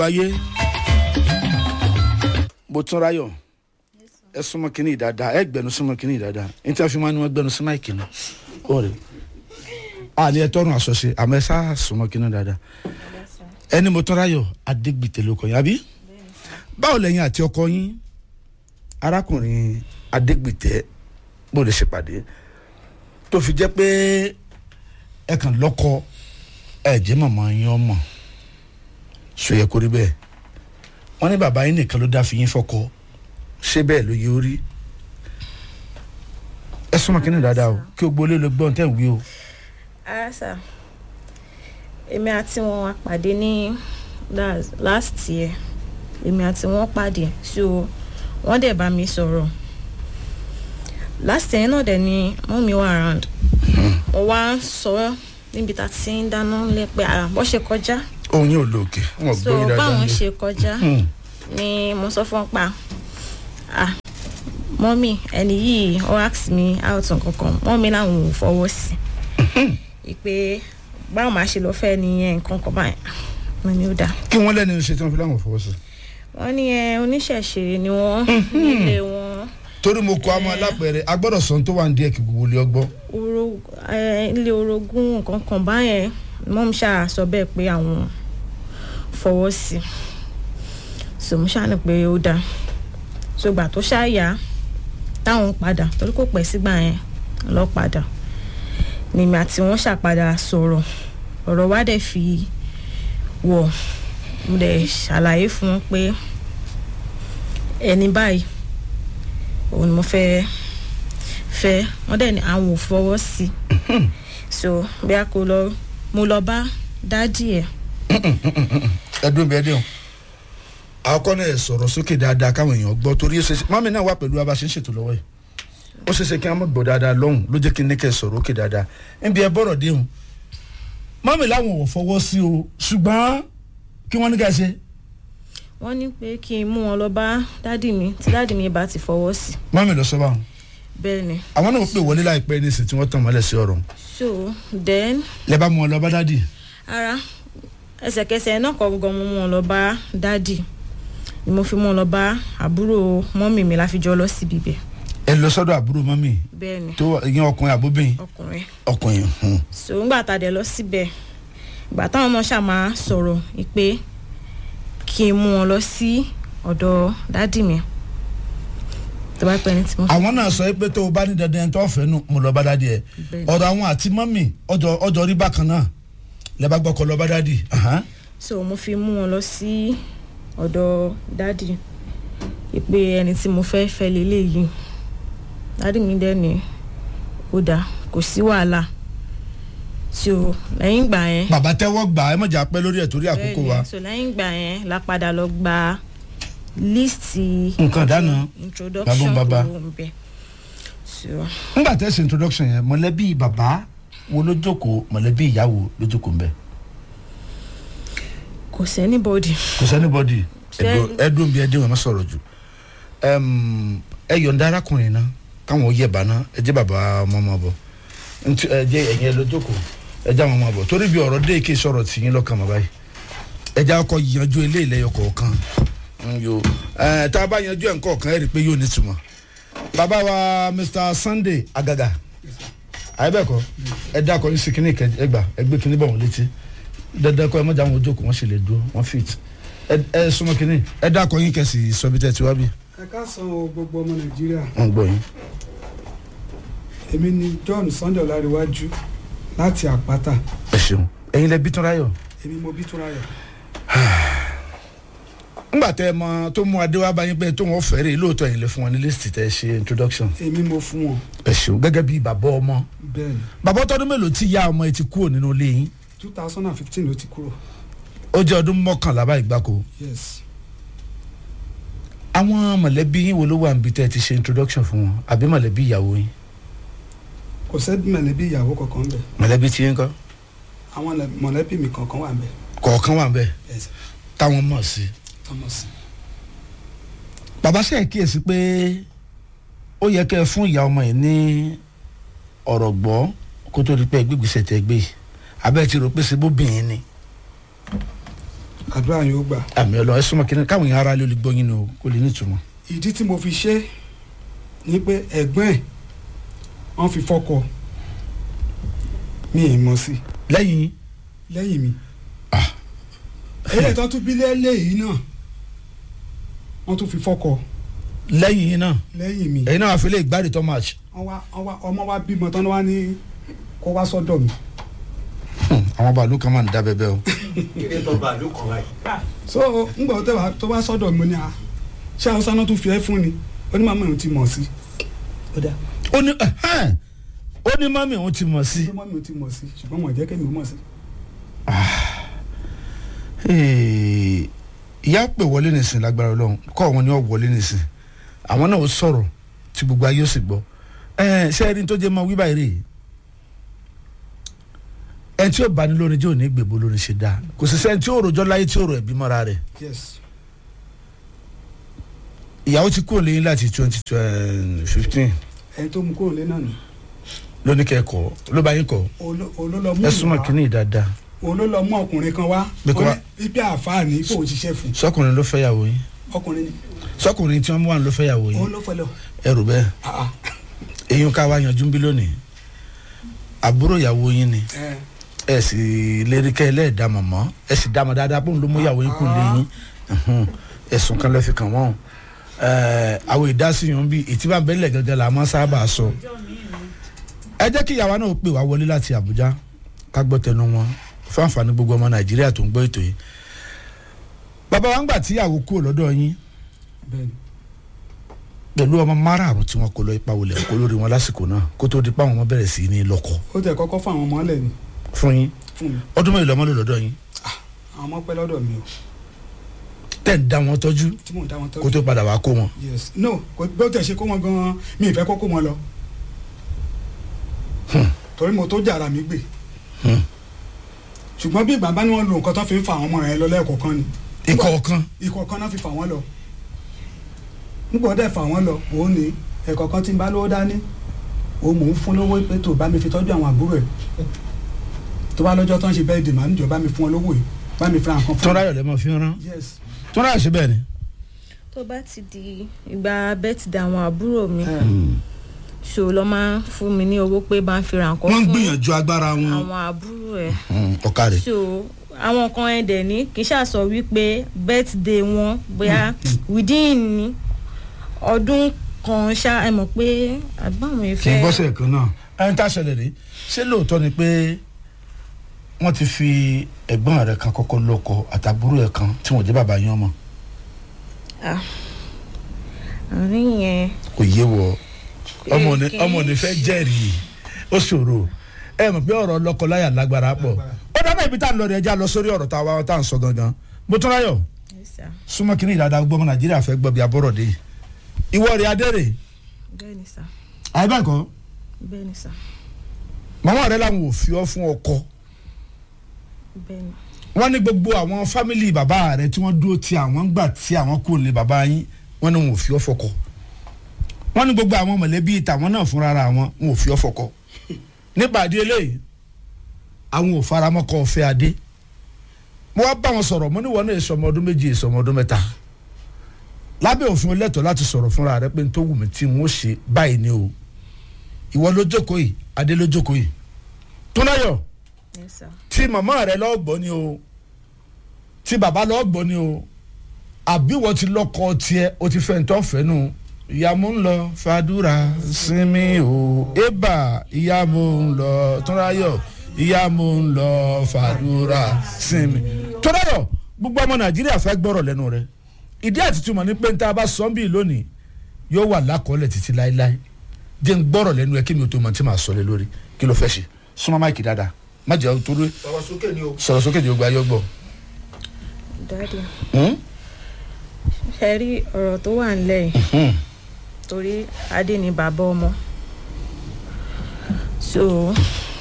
ayé bó tún ráyọ̀ ẹ súnmọ́ kínní dáadáa ẹ gbẹnu súnmọ́ kínní dáadáa ní tí a fi máa ní wọn gbẹnu sí máìkì náà ó rè á ní ẹ tọrùn àṣọṣe àmọ́ ẹ sá súnmọ́ kínní dáadáa ẹni mo tún ráyọ̀ adégbìtẹ̀ ló kọ yín àbí báwo lẹ́yìn àti ọkọ yín arákùnrin adégbìtẹ̀ bó lè ṣèpàdé tó fi jẹ́ pé ẹ kàn lọ́kọ ẹ jẹ́ màmá yín ọmọ ṣó yẹ kó rí bẹ́ẹ̀ wọ́n ní bàbá yín nìkan ló dá fi yín fọ́kọ ṣé bẹ́ẹ̀ ló yẹ ó rí ẹ súnmọ́ kínní dáadáa o kí o gbolé ló gbọ́n tẹ̀ ń wí o. ara sà èmi àti wọn wá pàdé ní that's last year èmi àti wọn pàdé so wọ́n dẹ̀ bá mi sọ̀rọ̀ last year náà dẹ̀ ni mọ́ mi wà around mo wá sọ níbi tá a ti ń dáná lẹ́pẹ́ àrà bó ṣe kọjá òun yóò lo òkè wọn so gbóyè dáadáa báwọn ní. ṣe kọjá Hmm. ni mo sọ fún wọn pa ah mọ́mì ẹni yìí ó ask me out nkankan mọ́mì làwọn ò fọwọ́ sí i pé báwo máa ṣe lọ fẹ́ nìyẹn nǹkan kan báyìí mo ní ó dáa kí wọ́n lẹ́nu ṣe tí wọ́n fi láwọn fọwọ́ sí. wọ́n ní ẹ oníṣẹ̀ṣe ni wọ́n nílé wọn torí mo kọ àmọ́ alápẹ̀rẹ̀ agbọ́dọ̀ sọ ohun tó wà ní díẹ̀ kí gbogbo ilé ọgbọ́. oro ẹ, ilé orogún nǹkan kan báyẹn mọ́mì ṣáà sọ bẹ́ẹ̀ pé àwọn fọwọ́ sí i so mo ṣáà ní pé ó dáa so gbà tó ṣáà yá táwọn padà torí kò pẹ́ sígbà yẹn lọ padà nìmí àti wọn ṣàpadà sọ̀rọ̀ ọ̀rọ̀ wa dẹ̀ fi wọ̀ mo dẹ̀ ṣàlàyé fún wọn pé ẹni báyìí òun ni mo fẹ́ fẹ́ wọ́n dẹ̀ ní àwọn ò fọwọ́ sí i so bí a kò lọ mo lọ bá dádì ẹ̀ ẹdun bẹẹ dẹ o àkọ́kọ́ náà ẹ sọ̀rọ̀ sókè dáadáa káwọn èèyàn gbọ́ torí ó ṣeéṣe mọ́mí náà wà pẹ̀lú wa bá ṣe ń ṣètò lọ́wọ́ yìí ó ṣeéṣe kí wọ́n mọ̀ gbọ́ dáadáa lọ́hùn ló jẹ́ kí n ní kẹ́ ẹ sọ̀rọ̀ òkè dáadáa níbi ẹ bọ̀rọ̀ dé o mọ́mí làwọn ò fọwọ́ sí o ṣùgbọ́n kí wọ́n ní ká ṣe wọ́n ní pé kí n mú wọn lọ bá dádì mi tí dádì mi bá ti fọwọ́ sí mọ́mí lọ sọ báwọn bẹ́ẹ̀ ni àwọn náà pè wọlé láìpẹ́ nísìnyí tí wọ́n tàn mọ́lẹ̀ sí ọ̀rọ̀ so then lẹ bá mú wọn lọ bá dádì ara ẹsẹ̀kẹsẹ̀ náà kọ́ gan mo mú wọn lọ bá dádì ni mo fi mú wọn lọ bá àbúrò mọ́mì mi láfi jọ lọ síbi ibẹ̀ ẹ lọ sọ́dọ̀ àbúrò mọ́mí bẹ́ẹ̀ ni tó ìyẹn ọkùnrin àbóbìnrin ọkùnrin ọkùnrin hmm. so ńgbà tá a dẹ̀ lọ síbẹ̀ ìgbà táwọn ọmọ ṣáà máa sọ̀rọ̀ pé kí n mú wọn lọ sí ọ̀dọ̀ dádì mi tó bá pẹ́ ní tí mo fi àwọn náà sọ pé tó o bá ní dandan tó fẹ́ nu mo lọ bá dádì ẹ Bẹ́ẹ̀ni. ọ̀dọ̀ àwọn àti mọ́mì ọjọ́ ọjọ́ rí bákan náà lẹ bá gbọ́kọ̀ lọ bá dádì ahan. so mo fi mú wọn lọ sí ọ̀dọ̀ dádì ìpè ẹni tí mo fẹ́ fẹ́ lélẹ́yìí dádì mi dẹ́ ni ó dáa kò sí wàhálà so lẹ́yìn ìgbà yẹn bàbá tẹ́wọ́ gbà ẹ mọ̀jà pẹ́ lórí ẹ̀ torí àkókò wa bẹ́ẹ̀ni, so lẹ́yìn ìgbà yẹn la padà lọ gba líìsì Nǹkan ìdáná. introduction Bàbá tó ń bẹ so ńgbà tẹ́ ṣe introduction yẹn mọ̀lẹ́bí bàbá wo ló jókòó mọ̀lẹ́bí ìyàwó ló jókòó ńbẹ kò sẹ́ni bọ́dì kò sẹ́ni bọ́dì Ṣé- ẹdùn bí ẹdín wọn má sọ̀rọ̀ jù Ẹm, ẹ yọ̀ǹda arákùnrin náà káwọn ó yẹ bàná ẹ jẹ́ bàbá ọmọ ọmọ bọ̀ ntí ẹ jẹ́ ẹ̀yìn ẹ ló jókòó ẹ jẹ́ àwọn ọmọ bọ̀ torí bí ọ̀rọ̀ dé ike sọ̀rọ̀ tì yín lọ́kàn mọ́ báyìí ẹ jẹ́ akọ yanjú eléyìí lẹ́yọ kọ̀ọ̀kan Mm, yo ẹ tá a bá yanjú ẹ̀ ńkọ̀ọ̀kan ẹ rí i pé yóò nítumọ̀ bàbá wa Mr. Sunday Agaga àyẹ̀bẹ̀kọ ẹ dákọ̀ yín sí kínní ẹ gbà ẹ gbé kínní bọ̀ wọ́n létí dandan kọ́ ẹ mọ̀jà wọn ojókòó wọ́n sì lè dúró wọ́n fit ẹ ẹ súnmọ́ kínní ẹ dákọ̀ yín kẹsì sọ́bi tẹ́ ti wá bí ẹ káàsán o gbogbo ọmọ nàìjíríà wọ́n gbọ́ yín. èmi ni john sunday ọláríwájú láti àpáta ẹ ṣeun ẹ̀yin lẹ bí tún ráyọ̀ èmi mo bí túnráyọ ńgbà tẹ ẹ mọ tó mú adé wá báyìí pé tó wọn fẹ́rẹ̀ lóòótọ́ ẹ̀yin lè fún wọn ní list tẹ ṣe introduction èmi mo fún wọn ẹ ṣeun gẹ́gẹ́ bí bàbá ọmọ bẹ́ẹ̀ ni bàbá ọtọ́dún mélòó tí ya ọmọ ẹ ti kúrò nínú ilé yín two thousand and fifteen ló ti kúrò ó jẹ́ ọdún mọ́kànlá báyìí gbáko yes àwọn mọ̀lẹ́bí yín wo ló wà níbi tẹ́ ẹ ti ṣe introduction fún wọn àbí mọ̀lẹ́bí ìyàwó yín kò sẹ́bí mọ̀lẹ́bí ìyàwó kankan bẹ̀ mọ̀lẹ́bí tí yín kọ́ àwọn lẹ- mọ̀lẹ́bí mi kankan wà bẹ̀ kọ̀ọ̀kan wà bẹ́ẹ̀ yes táwọn mọ̀ sí. thomas bàbá sẹ́yìn kíyèsí pé ó yẹ kẹ́ ẹ fún ìyá ọmọ yìí ní ọ̀rọ̀ gbọ́ kó tó di pé gbígbèsè tẹ gbé yìí abẹ́ ti rò pé ṣe bóbìnrin ni àdúrà yóò gbà àmì ọlọ ẹ súnmọ́ kínní káwọn èèyàn ara lè gbọ́ yín ni o kò lè ní ìtumọ̀. ìdí tí mo fi ṣe ni pé ẹ̀gbọ́n ẹ̀ wọ́n fi fọ́kọ mi ì mọ̀ sí lẹ́yìn lẹ́yìn mi eléyìí tó tún bí lẹ́lẹ́yìí náà wọ́n tún fi fọ́kọ lẹ́yìn yín náà lẹ́yìn mi ẹ̀yin náà wàá fi lè gbárí tó match. wọ́n wá wọ́n wá ọmọ wa bímọ tán wá ní kó wá sọ́dọ̀ mi àwọn bàálù kan máa ń dá bẹ́ẹ̀ o. kíni tó bá ìlú kan láì. so ngbọ tó wá tó wá sọ́dọ̀ mi ni a ṣé haúsá náà tún fi ẹ́ fún ni onímọ̀ mi ò ti mọ̀ sí ó dá ó ní ẹhẹ́n, ó ní mọ́mí òun ti mọ̀ sí. onímọ̀ mi ò ti mọ̀ sí ṣùgbọ́n mo jẹ́ kémi ò mọ̀ sí. Ee, ìyá pè wọlé nìsín lágbára Ọlọ́run kọ́ wọn ni wọ́n wọlé nìsín àwọn náà ó sọ̀rọ̀ tí gbogbo ayé ó sì gbọ́ ẹ ṣé ẹni tó jẹ́ mọ́ wíwá eré yìí ẹni tí ó bá ní lórin jẹ́ òní gbèbó lórin ṣe dáa kò sì sẹ́ni tí ó rojọ́ láyé tí ó rò ẹ̀bí mọ́ra rẹ̀ yes ìyàwó ti kúrò lẹ́yìn láti twenty fifteen ẹni tó mú kúrò lé náà ni lóní kẹ́kọ̀ọ́ ló bá yín kọ́ Olo- olólọ mú ẹ súnmọ́ ìwà kínní dáadáa olólọ mú ọkùnrin kan wá Bí kò ó wá- ní ibi àfáàní kò ń ṣiṣẹ́ fún sọkùnrin ló fẹ́yàwó yín ọkùnrin ni sọkùnrin tí wọ́n mú wà ló fẹ́yàwó òun yín ló fẹ́ lọ ẹrù bẹ́ẹ̀ Ah, ah. eyín ká wá yanjú bí lónìí àbúrò ìyàwó yín ni ẹ ẹ sì lérí kẹ́ ẹ lẹ́ẹ̀dá mọ̀mọ́ ẹ sì dá mọ̀ dáadáa bóun ló mú ìyàwó yín kù lẹ́yìn ẹ̀hún, ẹ̀sùn kan lọ́ọ́ fi kàn wọ́n Ẹ̀, àwọn ìdásíyàn bíi ìtìbà bẹ́lẹ̀ gẹ́gẹ́ la máa sábà sọ ẹ jẹ́ kí ìyàwó náà pè wá wọlé láti Àbújá ká gbọ́ tẹnu wọn fún àǹfààní gbogbo ọmọ Nàìjíríà tó ń gbọ́ ètò yìí bàbá wa ń gbà tí ìyàwó kúrò lọ́dọ̀ yín bẹ́ẹ̀ ni pẹ̀lú ọmọ márààrún tí wọ́n kó lọ ipa wọlé kó lórí wọn lásìkò náà kó tó di pa àwọn ọmọ bẹ̀rẹ̀ sí ní lọ́kọ ó tẹ̀ kọ́kọ́ fún àwọn ọmọ ọ̀lẹ̀ ni fún yín fún mi ọdún mẹ́rin lọ́mọ lò lọ́dọ̀ yín àwọn ọmọ pẹ́ lọ́dọ̀ mi o tẹ̀ ń dá wọn tọ́jú tí mò ń dá wọn kó tọ́jú tó padà wá kó wọn. yes no kò bí ó tẹ̀ ṣe kó wọn gan-an mi ì fẹ́ kó kó wọn lọ torí mo tó jàrà mi gbé Hmm. ṣùgbọ́n bí ìgbà bá ní wọ́n lo nǹkan tó fi ń fa àwọn ọmọ rẹ̀ lọ lẹ́ẹ̀kọ̀ọ̀kan ni ìkọ̀ọ̀kan ìkọ̀ọ̀kan náà fi fà wọ́n lọ nígbà dẹ̀ fà wọ́n lọ òun ní ẹ̀kọ̀ọ̀kan tí ń bá lówó dání òun mò ń fún lówó pé tó bá mi fi tọ́jú àwọn àbúrò ẹ̀ tó bá lọ́jọ́ tó ń ṣe bẹ́ẹ̀ dè máa níjọ bá mi fún ọ lówó yìí bá mi fira nǹkan fún tọ́ra yọ̀ lẹ́mọ̀ fi ń rán yes tọ́ra yọ̀ ṣe bẹ́ẹ̀ ni. tó bá ti di ìgbà bẹ́tìdé àwọn àbúrò mi ẹ ṣò lọ́ máa ń fún mi ní owó pé bá ń fi ra nǹkan wọ́n ń fún gbìyànjú agbára wọn. àwọn àbúrò ẹ̀ ọ̀ka rẹ̀ so àwọn kan ẹ̀ dẹ̀ ní kì í ṣàṣọ wípé birthday wọn bóyá within ọdún kan ṣá ẹ mọ̀ pé àgbọ̀n mi kì í fẹ́ bọ́sẹ̀ kan náà. ẹni tá a ṣẹlẹ̀ rí ṣé lóòótọ́ ni pé wọ́n ti fi ẹ̀gbọ́n rẹ̀ kan kọ́kọ́ lọ́kọ àtàbúrò ẹ̀ kan tí wọ́n jẹ́ bàbá yín ọmọ àárín yẹn kò yé wọ ọmọ ní kì í ọmọ ní fẹ́ jẹ́rìí ó ṣòro ẹ mọ̀ pé ọ̀rọ̀ lọ́kọ-láyà lágbára pọ̀ ó dáná ibi tá a lọ rẹ̀ ẹja lọ sórí ọ̀rọ̀ tá a wá tá a ń sọ gangan mo tún ráyọ̀ Yes, sir. súnmọ́ kí ní ìdáadáa gbọ́mọ nàìjíríà fẹ́ gbọ́ bí abọ́rọ̀ dé ìwọ rẹ̀ adẹ́rẹ̀ bẹ́ẹ̀ ni sà àìbẹ́ẹ̀kọ́ bẹ́ẹ̀ ni sà màmá rẹ̀ làwọn ò fi ọ́ fún ọkọ bẹ́ẹ̀ ni wọ́n ní gbogbo àwọn fámìlì bàbá rẹ̀ tí wọ́n dúró ti àwọn gbà tí àwọn kò lè bàbá yín wọ́n ní wọn ò fi ọ́ fọkọ wọ́n ní gbogbo àwọn mọ̀lẹ́bí tàwọn náà fúnra ara wọn wọn ò fi ọ́ fọkọ nípàdé eléyìí àwọn ò faramọ́kọ ọ̀fẹ́ adé mo wá bá wọn sọ̀rọ̀ mo ní wọn náà èso ọmọ ọdún méjì èso ọmọ ọdún mẹ́ta lábẹ́ òfin olẹ́tọ̀ọ́ láti sọ̀rọ̀ fúnra rẹ pé n tó wù mí tí n ó ṣe báyìí ni o ìwọ ló jókòó yìí adé ló jókòó yìí túnáyọ̀ yes sir tí màmá rẹ lọ́ọ́ gbọ́ ni o tí bàbá lọ́ọ́ gbọ́ ni o àbí wọ́n ti lọ́kọ tiẹ̀ o ti fẹ́ ntọ́ fẹ́ nu ìyàmú ń lọ fàdúrà sinmi o ébà ìyàmú ń lọ túnráyọ̀ ìyàmú ń lọ fàdúrà sinmi. túnráyọ̀ gbogbo ọmọ nàìjíríà fẹ́ gbọ́rọ̀ lẹ́nu rẹ ìdí àtìtúmọ̀ ní pé n ta bá sọ́ńbì lónìí yóò wà lákọọ́lẹ̀ títí láéláé jẹ́ n gbọ́rọ̀ lẹ́nu ẹ kí mi ò tó mọ̀ tí màá sọ lé lórí kí ló fẹ́ ṣe súnmọ́ máìkì dáadáa má jẹ́ torí sọ̀rọ̀ sókè ni o. sọ̀rọ̀ sókè jẹ́ gbogbo ayé gbọ́. dáàdi Hmm? ṣe rí ọ̀rọ̀ tó wà nílẹ̀ yìí Hmm. torí adé ni bàbá ọmọ so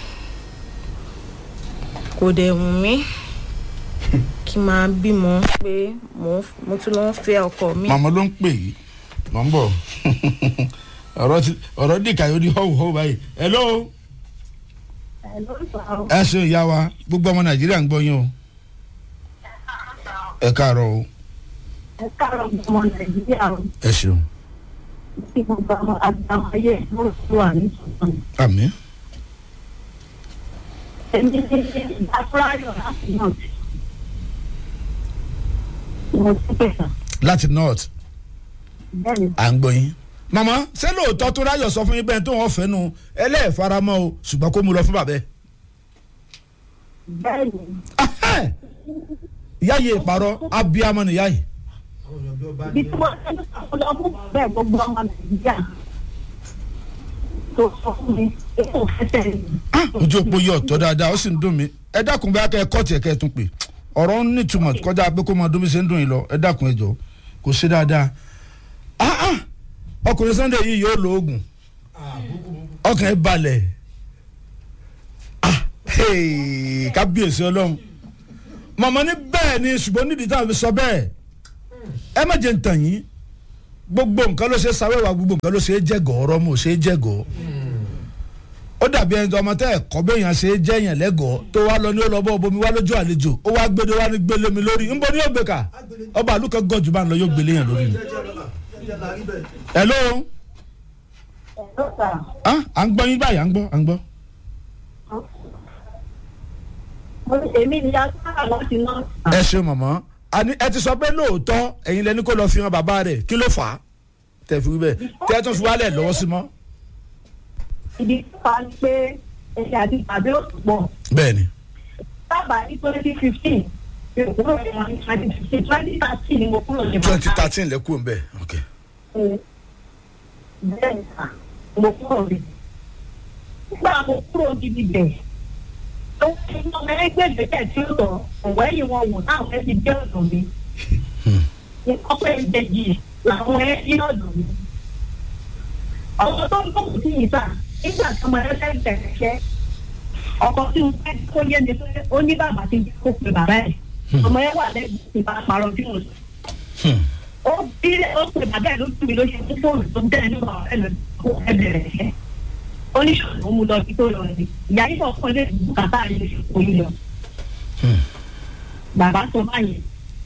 kò dẹ̀ wù mí kí n máa bímọ pé mo mo tún lọ ń fẹ́ ọkọ mi màmá ló ń pè yìí mọ̀ ń bọ̀ ọ̀rọ̀ ti ọ̀rọ̀ dìkà yóò di họ́wù họ́wù báyìí hello ẹ ṣe ìyá wa gbogbo ọmọ nàìjíríà ń gbọ́ yín o ẹ káàárọ̀ o ẹ káàárọ̀ ọmọ nàìjíríà o ẹ ṣeun tí gbogbo àwọn àgbàwọn ayé ìṣòro tó wà ní ìṣòro. àmì èmi ní ìdáfúráyọ̀ láti náà tí mo ti pèsè láti north bẹ́ẹ̀ ni à ń gbọ́ yín. màmá ṣé lóòótọ́ tó ráyọ̀ sọ fún yín bẹ́ẹ̀ tó wọ́n fẹ́ nu ẹlẹ́ẹ̀faramọ́ o ṣùgbọ́n kó mu lọ fún bàbá ẹ̀. bẹ́ẹ̀ ni Ahẹ́! ìyá yìí ìparọ́ abiyamọ nìyá yìí. àwọn èèyàn bí ọba bí ní tí wọ́n ṣe ń sọ lọ fún bẹ́ẹ̀ gbogbo ọmọ nàìjíríà tó sọ fún mi èyí ò fẹ́ tẹ̀lé mi. Ah, ojú òpó yọ ọ̀tọ̀ dáadáa ó sì ń dùn mí ẹ dákun bá kẹ́ ẹ kọ́ tiẹ̀ kẹ́ ẹ tún pè ọ̀rọ̀ ń nítumọ̀ kọjá pé kó máa dún bí ṣe ń dùn yín lọ ẹ dákun ẹ jọ kò ṣe dáadáa Ah, ah! ọkùnrin Sunday yìí yóò lo oògùn ọkàn ẹ balẹ̀ Ah, hey, kábíyèsí ọlọ́run màmá ní bẹ́ẹ̀ ni ṣùgbọ́n nídìí táwọn fi sọ bẹ́ẹ̀ ẹ má jẹ́ ń tàn yín gbogbo nǹkan ló ṣe é sáwẹ́wà gbogbo nǹkan ló ṣe é jẹ́gọ̀ ọ̀rọ̀ mo ṣe é jẹ́gọ̀ ó dàbí ẹni tó ọmọ tẹ́ ẹ̀ kọ́ bẹ́ẹ̀ yàn ṣe é jẹ́yàn lẹ́gọ̀ọ́ tó wá lọ ní ó lọ bọ́ bomi wá lójú àlejò ó wá gbé wá ní gbélé mi lórí ń bọ́ ní yóò gbé ká ọba àlùkò gọ́jú bá ń lọ yóò gbélé yàn lórí ni. hello ẹ̀rọ sà ah à ń gbọ́ yín báyìí à ń gbọ́ à ń gbọ́. mo ní èmi ni a sáà láti náà sà. ẹ ṣe mọ̀mọ́ àní ẹ ti sọ pé lóòótọ́ ẹ̀yin lẹni kó lọ fi hàn bàbá rẹ̀ kí ló fà á tẹ̀ fi wí bẹ́ẹ̀ tẹ́ ẹ tún fi wálẹ̀ lọ́wọ́ sí mọ́. ìdí tó fà á ni pé ẹ̀ṣẹ̀ àti ìpàdé ò pọ̀. bẹ́ẹ̀ ni sábà ní twenty fifteen mi ò kúrò ní wọn ní twenty fifteen twenty thirteen ni mo kúrò ní twenty thirteen lẹ́kùn ń bẹ̀ ok bẹ́ẹ̀ ni sà mo kúrò rí nígbà mo kúrò gidi bẹ̀ tó ti mọ ẹgbẹ́ ìgbésẹ̀ tí ó lọ ọ̀wọ́ ẹ̀yìn wọn wò náà fẹ́ ti dé ọ̀dọ̀ mi ní ọpẹ́ ìbejì làwọn ẹ̀ ní ọ̀dọ̀ mi ọ̀pọ̀ tó ń kókò sí yìí sà nígbà tí ọmọ ẹ fẹ́ bẹ̀rẹ̀ ọkọ tí mo fẹ́ kó yé mi pé ó ní bàbá ti kó pe bàbá ẹ̀ ọmọ ẹ wà lẹ́gbẹ̀ẹ́ ti bá parọ́ tí mo sọ ó bí ó pè bàbá ẹ̀ lójú mi ló ṣe fún fóònù tó ń tẹ̀lé nígbà ọ̀rẹ́ lọ kó ẹ bẹ̀rẹ̀ ṣẹ́ oníṣòwò ó mú lọ sí tó lọ ní ìyá yìí náà kọ́ ilé ìdìbò kàtà ilé ìṣòwò yìí lọ. bàbá sọ báyìí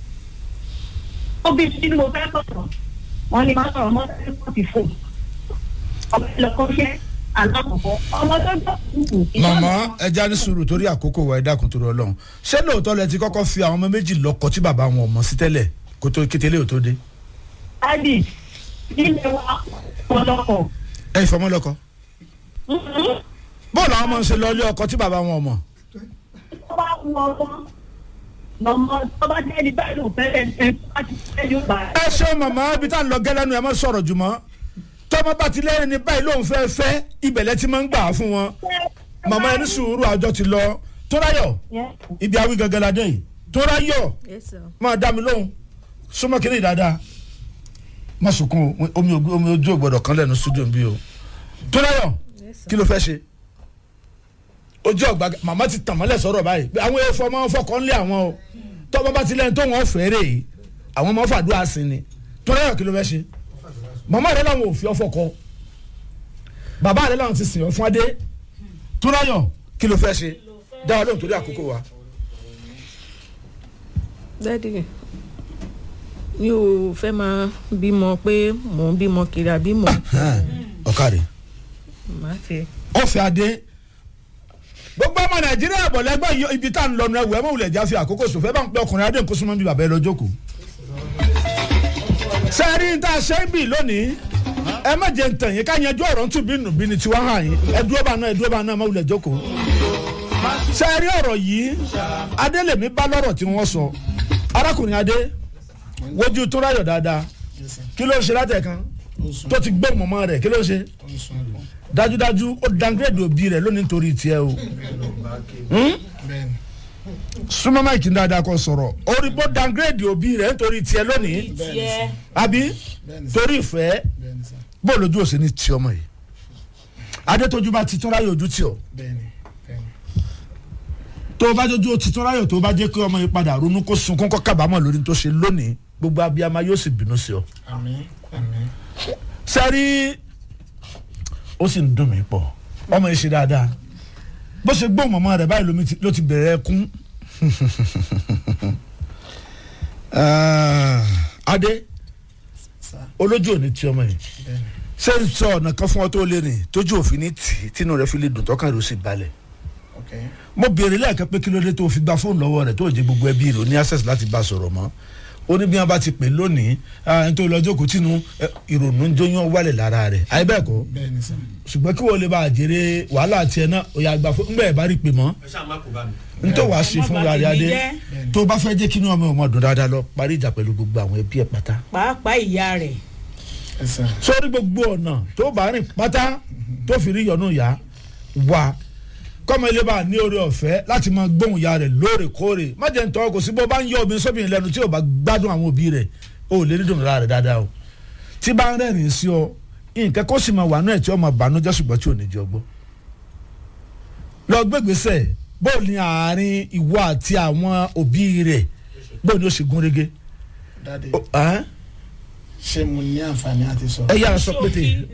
ó bí tí mo fẹ́ sọ̀rọ̀ wọ́n ní máa sọ̀rọ̀ mọ́tò ẹ̀kọ́ ti fò ọmọ ẹ̀ lọ́kọ́ ṣẹ́ alákọ̀ọ́kọ́ ọmọ tó gbọ́ kúkú. màmá ẹja ní sùúrù torí àkókò wa ẹ dákun torí Ọlọ́run ṣé lóòótọ́ lẹ ti kọ́kọ́ fi àwọn ọmọ méjì lọ́kọ tí bàbá wọn ò mọ̀ sí tẹ́lẹ̀ kó tó kételé ò tó dé. adi ilé wa ọlọ́kọ̀. ẹ ìfọmọ lọ́kọ bóòlù àwọn ọmọ ń ṣe lọ ilé ọkọ tí bàbá wọn ò mọ̀. tó bá wù ọmọ lọmọ tó bá jẹ́ ẹni báyìí ló fẹ́ ẹ̀ ẹ̀ tó bá ti fẹ́ yóò bá ẹ ṣe màmá ibi tá à ń lọ gẹ́lẹ́nu ẹ má sọ̀rọ̀ jùmọ́ tọ́mọ bá ti lẹ́rìn ní báyìí lóun fẹ́ fẹ́ ibẹ̀lẹ̀ tí máa ń gbà á fún wọn màmá ẹni sùúrù àjọ ti lọ tóráyọ̀ ibi àwí gangan la dé yìí tóráyọ̀ yes sir. máa dá mi lóhùn súnmọ́ kínní dáadáa má sunkún o, omi ògbó- omi ojú ò gbọ́dọ̀ kan lẹ́nu studio bí o tóráyọ̀ yes sir. kí ló fẹ́ ṣe ojú ọgbà màmá ti tàn mọ́lẹ̀ sọ̀rọ̀ báyìí pé àwọn ẹ̀fọ́ máa ń fọkàn lé àwọn o tọ́mọ bá ti lẹ́yìn tó wọ́n fẹ́ rè é àwọn máa ń fàdúrà sí ni tóráyọ̀ kí ló fẹ́ ṣe màmá rẹ làwọn ò fi ọfọ kọ bàbá rẹ làwọn ti sìn ọ fún adé tóráyọ̀ kí ló fẹ́ ṣe dáwọ́ lóhùn torí àkókò wa. dádì mi ò fẹ́ máa bímọ pé mò ń bímọ kiri àbí mò ń ọ̀kadì. máa fi. ọ̀fẹ́ adé gbogbo ọmọ nàìjíríà bọ̀ lẹ́gbẹ́ yìí ibi tá à ń lọ nù ẹ̀wù ẹ̀ mọ̀ wulẹ̀ já fi àkókò sòfẹ́ bá ń pẹ́ ọkùnrin adé nǹkan súnmọ́ bí bàbá ẹ lọ jókòó. sẹ́ẹ̀rí tá a ṣe ń bì lónìí ẹ má jẹ́ ntàn yín ká yanjú ọ̀rọ̀ ntún bí nù bí ni tiwa hàn yín ẹ dúró bá náà ẹ dúró bá náà má wulẹ̀ jókòó. sẹ́ẹ̀rí ọ̀rọ̀ yìí adé lèmi bá lọ́rọ̀ tí wọ́n sọ arákùnrin adé wojú tó ráyọ̀ dáadáa kí ló ń ṣe látẹ̀kan tó ti gbé mọ̀mọ́ rẹ̀ kí ló ń ṣe dájúdájú ó downgrade òbí rẹ̀ lónìí nítorí tiẹ̀ o Hmm? súnmọ́ máìkì dáadáa kó sọ̀rọ̀ orí bó downgrade òbí rẹ̀ nítorí tiẹ̀ lónìí àbí torí ìfẹ́ bó lójú òsè ní tí ọmọ yìí adétójú bá ti tún ráyè ojú tí ọ tó o bá jójú o ti tún ráyè tó o bá jẹ́ kí ọmọ yìí padà ronú kó sunkún kó kábàámọ̀ lórí tó ṣe lónìí gbogbo abiyamọ yóò sì bínú sí ọ sẹ́rí ó sì ń dùn mí pọ̀ ọmọ yìí ṣe dáadáa bó ṣe gbọ́ mọ̀mọ́ rẹ̀ báyìí lómi ti- ló ti bẹ̀rẹ̀ ẹkún Ah, adé sá olójú òní tí ọmọ yìí bẹ́ẹ̀ ni. ṣé ń sọ ọ̀nà kan fún ọ tó lé ní tójú òfin ní tì í tínú rẹ fi lè dùn tọ́ka rẹ ó sì balẹ̀ ok mo béèrè lẹ́ẹ̀kan pé kí ló dé tó fi gba fóònù lọ́wọ́ rẹ̀ tó jẹ́ gbogbo ẹbí rẹ̀ ó ní access láti bá a sọ̀rọ̀ mọ́ ó ní bí wọ́n bá ti pè lónìí ah, nítorí lọ́jọ́ kò tínú eh, ìrònú ń jóyún wálẹ̀ lára rẹ̀ àyè bẹ́ẹ̀ kọ́ bẹ́ẹ̀ ni sá ṣùgbọ́n kí wọ́n lè bá a jèrè wàhálà tiẹ̀ náà ó yà gbà fún ńgbà ẹ̀ bá rí pè mọ́ ẹ ṣáà má kó bá mi. n tó wàá ṣe fún rárẹ̀ adé bẹ́ẹ̀ ni. tó bá fẹ́ jẹ́ kí inú ọmọ ọmọ dùn dáadáa lọ parí ìjà pẹ̀lú gbogbo àwọn ẹbí ẹ̀ pátá pàápàá ìyá rẹ̀ ẹ sá sórí gbogbo ọ̀nà tó bá rìn pátá tó fi rí yọ̀nù yá wá kọ́mọ ilé bá ní oore ọ̀fẹ́ láti máa gbóhùn ya rẹ̀ lóòrèkóòrè má jẹ́ ntọ́ kò sí bó bá ń yọ obìnrin sóbìnrin lẹ́nu tí ò bá gbádùn àwọn òbí rẹ̀ ó lè rí dùnúra rẹ̀ dáadáa o tí bá ń rẹ́rìn sí ọ nǹkan kó sì máa wà náà tí ó máa bànújẹ́ ṣùgbọ́n tí ò ní jẹ́ ọgbọ́ lọ gbégbèsè bó ní àárín ìwọ àti àwọn òbí rẹ̀ bó ní ó sì gún régé dáadé Ó- ẹ́ ṣé mo ní àǹfààní àti sọ. ẹ yára sọ pété.